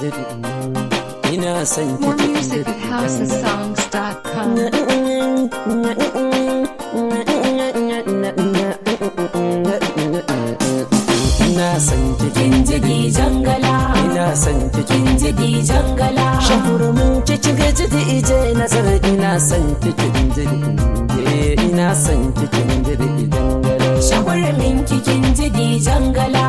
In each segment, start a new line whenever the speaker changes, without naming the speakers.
jiri ina son ki
More
cikin
music at
jiri
housesongs.com.
ina son ki
kin jidi jangala
ina son ki
kin jidi jangala
shakurumin cikin jiri ije nazar ina son ki cikin jiri ina son ki cikin jiri dangare
shagwarmin kin jidi jangala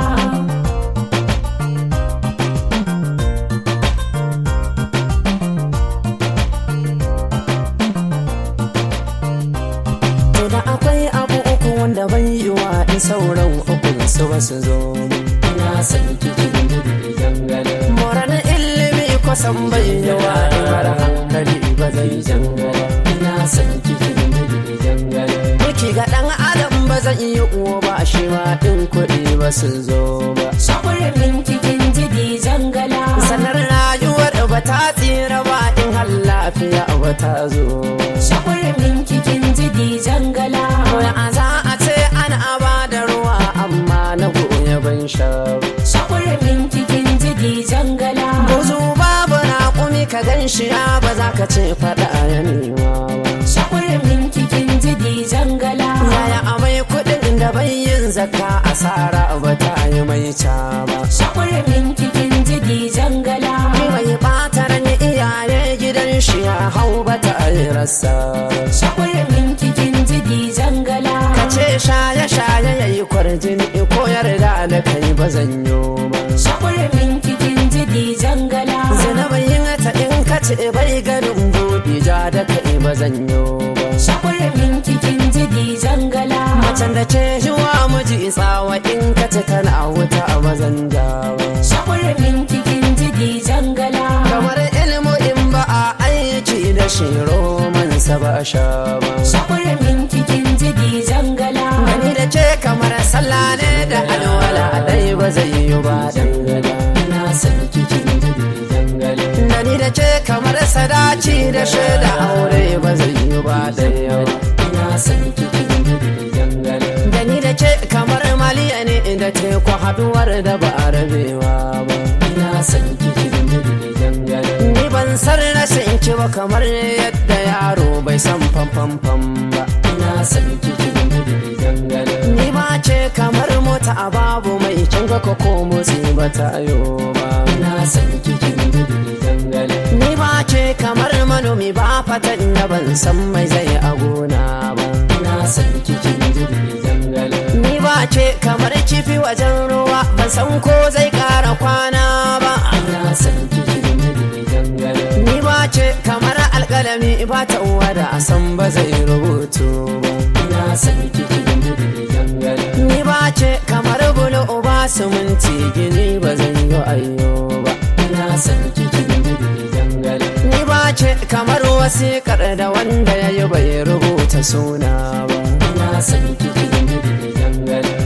To da akwai abu uku wanda ban yi wa in sauran ukun su ba su zo ina son kikin jirgi jangale moran ilimi kusan bai yi wa in har hankali ba zai jangale ina son kikin jirgi jangale Duki ga dan adam ba zan yi uwa ba shi ma in kuɗi ba su zo ba
shagwarmin kin jidi jangala
sanar rayuwar ba ta tsira ba in har lafiya ba ta zo
shagwarmin kin jidi jangala
Koya a za a ce ana ba da ruwa amma na goya ban sha ba.
shagwarmin kin jidi jangala
Buzu babu raƙumi ka gan shi ya ba za ka ce faɗa ya nema ba.
shagwarmin kin jidi jangala
Yaya amai kuɗin da bai yin zakka asara ba ta yi mai ca ba.
shagwarmin kin jidi jangala
Ni mai ɓata ran iyaye gidan shi ya hau ba ta yi rasa ba.
shagwarmin kin jidi jangala
Ka ce shaye-shaye ya yi kwarjini ko yarda da kai ba zan yi ba.
shagwarmin kin jidi jangala
Zinabayin ta in ka ce bai ganin buɗi ja da kai ba zan yi ba.
shagwarmin kin jidi jangala
Macen da ce yiwa miji tsawa in ka ce tana wuta a mazan jawa.
shagwarmin kin jidi jangala
Kamar ilmu in ba a aiki da shi romansa ba a sha ba.
shagwarmin kin jidi jangala
Gani da ce kamar sallah ne da alwala dai ba zai yi ba dangala. Ina son kikin jiri dangala. Gani da ce kamar sadaci da shaida aure ba zai yi ba daya. Ina son kikin jiri dangala. Gani da ce kamar maliya ne da teku haduwar da ba a rabewa ba. Ina son kikin jiri dangala. Ni ban san rashin ki ba kamar yadda yaro bai san fam ba. Ina son kikin jiri dangala. Ni ba ce kamar mota a babu mai kin ga ko motsi ba ta yo ba. Ina son kikin jiri dangala. Ni ba ce kamar manomi ba fatan da ban san mai zai a gona ba. Ina son kikin jiri dangala. Ni ba ce kamar kifi wajen ruwa ban san ko zai kara kwana ba. Ina son kikin jiri dangala. Ni ba ce kamar alkalami ba ta uwa da a san ba zai rubutu ba. Ina son kikin jiri dangala. Ni ba ce kamar bulo ba suminti gini ba zai yi ayyo ba. Ina son kikin jiri dangala. Ni ba ce kamar wasiƙar da wanda ya yi bai rubuta suna ba. Ina son kikin jiri dangala.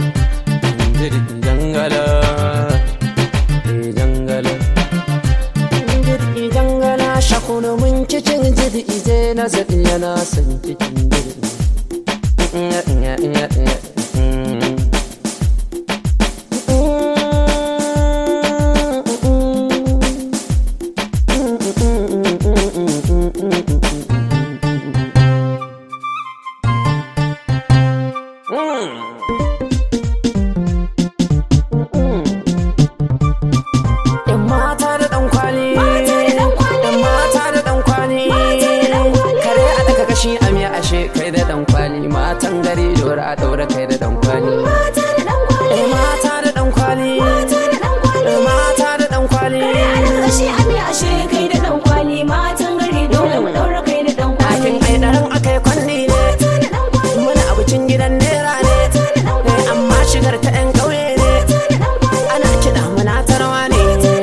Jiri dangala. Jiri dangala. Jiri dangala shakunu mun cikin jiri ije na zaɗi yana son cikin jiri. Yan mata da ɗan kwali. Yan mata da ɗan kwali. Kare a daga kashi a miya ashe kai da ɗan kwali. Matan gari dora a ɗaura kai da ɗan kwali. Eh, Mata da ɗan kwali. Eh, Mata da ɗan kwali. Ɗakin ai ɗaran akai kwanni ne. Muna abincin gidan nera ne. Eh, Amma shigar ta 'yan ƙauye ne. Ana kiɗa muna tarwa ne.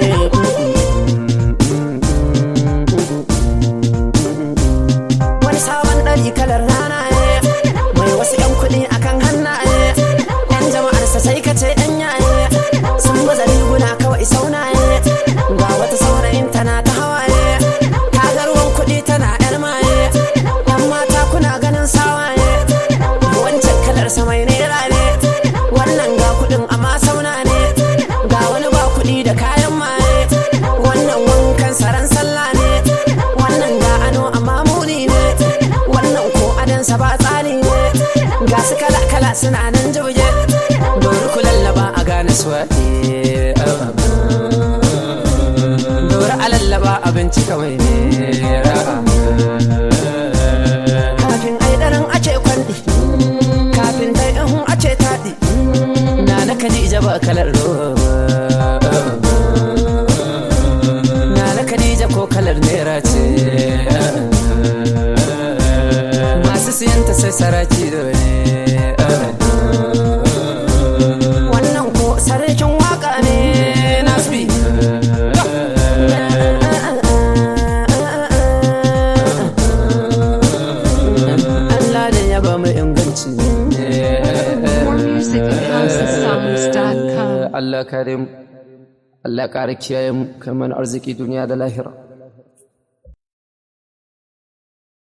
Wani sabon ɗari kalar rana ne. Mai wasu 'yan kuɗi akan hannaye. 'Yan jama'arsa sai ka ce 'yan yaye. Sun baza riguna kawai saunaye. Ga wata saurayin tana ta hawaye. Ta ga ruwan kuɗi tana 'yar maye. 'Yan mata kuna ganin sawaye. Wancan kalar sa mai nera ne. Wannan ga kuɗin amma sauna ne. Ga wani ba kuɗi da kayan maye. suna nan jibge dori ku lallaba a gane suwaɗe dori a lallaba abinci kawai ne kafin aidarin ace kwanɗi kafin dai in ace taɗi na na kadija ba kalar roba na na kadija ko kalar naira ce masu siyanta sai saraki dole wannan ko sarkin waka ne nasbi Allah da ya ba mu inganci
More music at houseofsongs.com.
Allah kare mu Allah kare kiyaye mu kai mana arziki duniya da lahira